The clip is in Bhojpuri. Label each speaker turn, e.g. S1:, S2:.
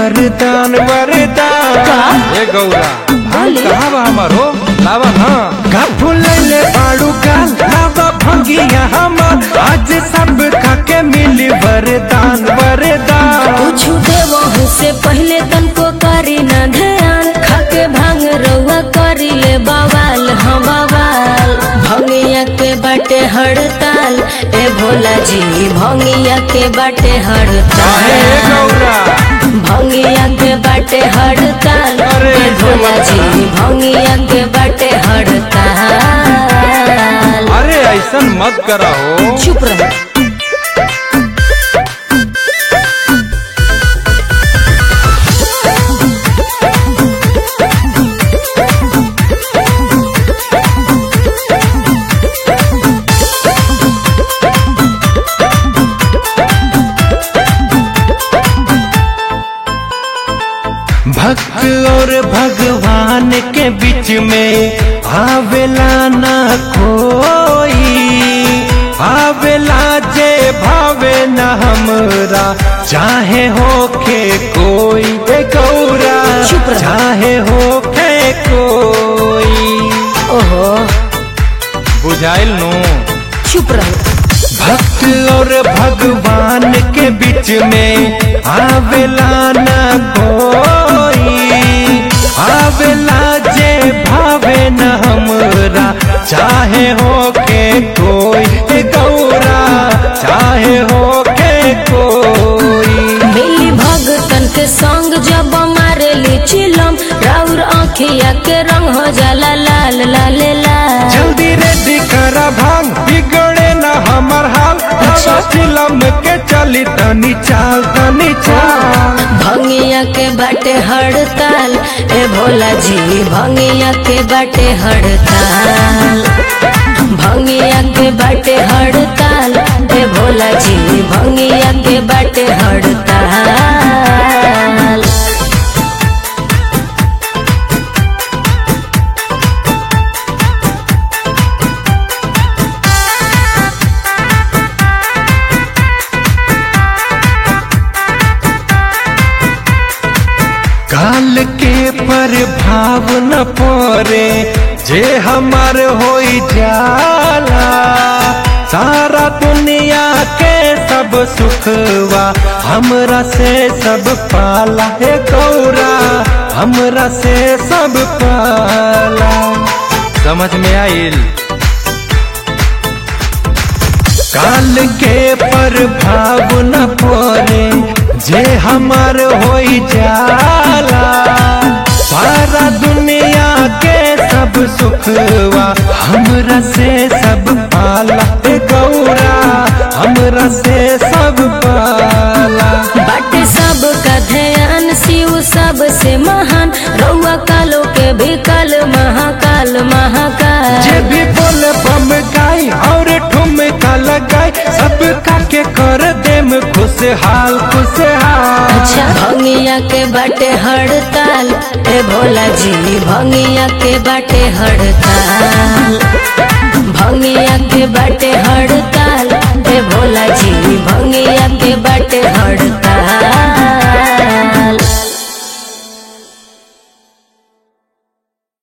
S1: वरदान वरदान
S2: ए गौरा भांग
S1: बोली।
S2: कहाँ बा हमारो लावा ना
S1: का फुलैले बाड़ू काल लावा भंगिया हमर आज सब खाके मिली वरदान वरदान
S3: कुछ देवहू से पहले तनको करी न ध्यान खाके भांग रउआ करी ले बवाल हम बवाल भंगिया के बाटे हड़ताल ए भोला जी भंगिया के बाटे
S2: काहे ए
S3: हड़ताल
S2: गौरा
S3: भंगिया के बाटे हड़ताल
S2: अरे
S3: ए भोला जी भंगिया के बाटे हड़ताल
S2: अरे ऐसन मत करा हो
S3: चुप रहे
S1: भक्त और भगवान के बीच में आवेला ना कोई आवेला जे भावे न हमरा चाहे होके कोई ए गौरा
S3: चुप रह।
S1: चाहे होके कोई
S3: ओहो
S2: बुझाइल नु
S3: चुप रहे
S1: भक्त और भगवान के बीच में आवेला ना कोई आवेला जे भावे न हमरा चाहे होके कोई ए गौरा चाहे होके कोई
S3: मिली भगतन के संग जब मारे ली चिलम राउर आँखिया के रंग हो जाला लाल लाल लाल
S1: जल्दी रेडी करा भांग बिगड़े न हमर हाल
S3: अच्छा।
S1: फिल्म के चली तनी चाल तनी चाल
S3: भंगिया के बाटे हड़ताल ए भोला जी भंगिया के बाटे हड़ताल भंगिया के बाटे हड़ताल ए भोला जी भंगिया के बाटे हड़ताल
S1: काल के प्रभाव न पड़े जे हमार होई जाला सारा दुनिया के सब सुखवा हमरा से सब पाला हे गौरा हमरा से सब पाला
S2: समझ में आइल
S1: काल के प्रभाव न पड़े जे हमार होई जाला सारा दुनिया के सब सुखवा हमरा से सब पाला ए गौरा हमरा से सब पाला
S3: बाटे सब का ध्यान शिव सबसे महान रउआ कालो के भी काल महाकाल
S1: जे
S3: महाकाल
S1: भी बोल बम गाई और ठुमका लगाई सब का के कर देम खुशहाल खुशहाल
S3: अच्छा भंगिया के बाटे हड़ताल ए भोला जी भंगिया के बाटे हड़ताल भंगिया के बाटे हड़ताल